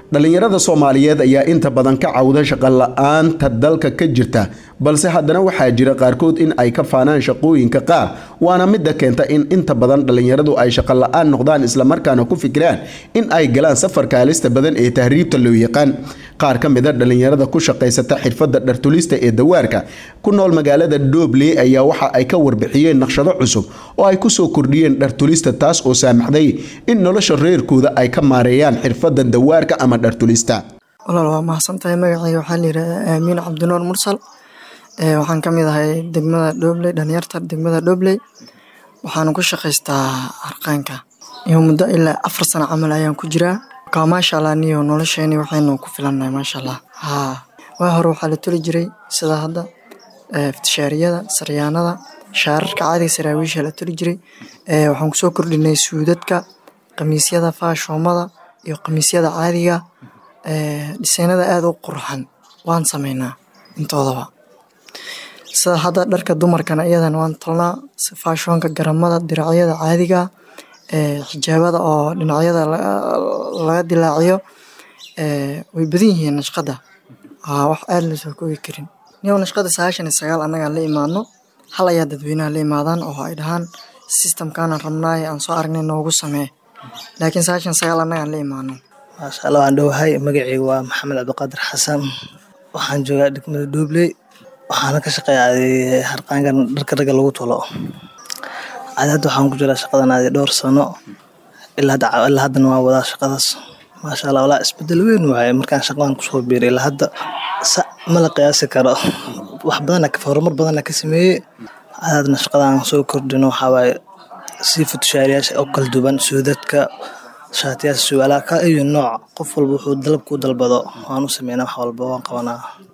dhallinyarada soomaaliyeed ayaa inta badan ka cawda shaqo la-aanta dalka ka jirta balse haddana waxaa jira qaarkood in ay ka faanaan shaqooyinka qaar waana midda keenta in inta badan dhallinyaradu ay shaqo la-aan noqdaan islamarkaana ku fikiraan in ay galaan safarka halista badan ee tahriibta loo yaqaan qaar ka mida dhallinyarada ku shaqaysata xirfadda dhartulista ee dawaarka ku nool magaalada doobley ayaa waxa ay ka warbixiyeen naqshado cusub oo ay kusoo kordhiyeen dhartulista taas oo saamaxday in nolosha reerkooda ay ka maareeyaan xirfadda dawaarka ama dhartulista walaal waa mahadsan tahay magacayga waxaa layidhahdaa aamiin cabdinuur mursal waxaan ka mid ahay degmada dhobley dhalinyarta degmada dhobley waxaana ku shaqaystaa harqaanka iyo muddo ilaa afar sano camal ayaan ku jiraa ka maasha allah niyo nolosheeni waxaynu ku filannahay maasha allah haa waa hore waxaa la toli jiray sida hadda iftishaariyada saryaanada shaararka caadiga saraawiisha la toli jiray waxaan kusoo kordhinay suudadka qamiisyada faashoomada iyo qamiisyada caadiga dhiseynada aada u qurxan waan sameynaa intoodaba sida hadda dharka dumarkana iyadana waan tolnaa faashoonka garamada diracyada caadiga xijaabada oo dhinacyada laga dilaaciyo way badan yihiin nashqada wax aada lasoo koogi karin niyow nashqada sagaashan iyo sagaal annagaan la imaadno hal ayaa dadweynaha la imaadaan oo ay dhahaan sistamkaanaan rabnaaye aan soo aragnay noogu samee laakiin sagaashan sagaal annagaan la imaano maasha allah waan dhowahay magacaygu waa maxamed cabdiqaadir xasan waxaan joogaa degmada doobley waxaana ka shaqeeya harqaankan dharka ragga lagu tolo adi hadda waxaan ku jiraa shaqadan adi dhowr sano ilaa haddana waan wadaa shaqadaas maasha allah walaa isbedel weyn waaye markaan shaqadan kusoo biiray ilaa hadda ma la qiyaasi karo wax badana horumar badana ka sameeyey hadna shaqadan soo kordhino waxaa waaye sii futushaariyaasha oo kala duwan suudadka shaatiyaasha suwaalaha ka iyo nooc qof walba wuxuu dalab ku dalbado waan u sameynaa wax walba waan qabanaa